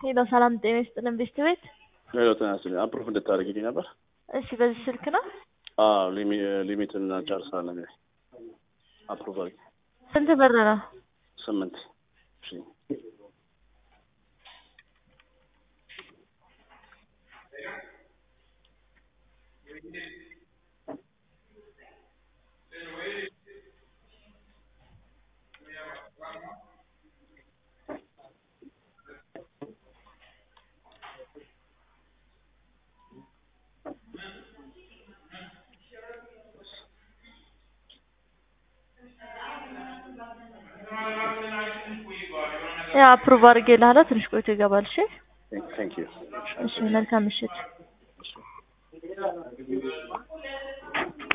ሄሎ ሰላም ጤና ይስጥልን ቤስት ቤት። ሄሎ ጤና ይስጥልኝ። አፕሩቭ እንድታደርጊልኝ ነበር። እሺ በዚህ ስልክ ነው። አዎ ሊሚት እናጨርሳለን። አፕሩቭ አድርጊ። ስንት ብር ነው? ስምንት እሺ ያው አፕሩቭ አድርጌልሃለሁ። ትንሽ ቆይቶ ይገባል። እሺ ቴንክ ዩ እሺ መልካም ምሽት።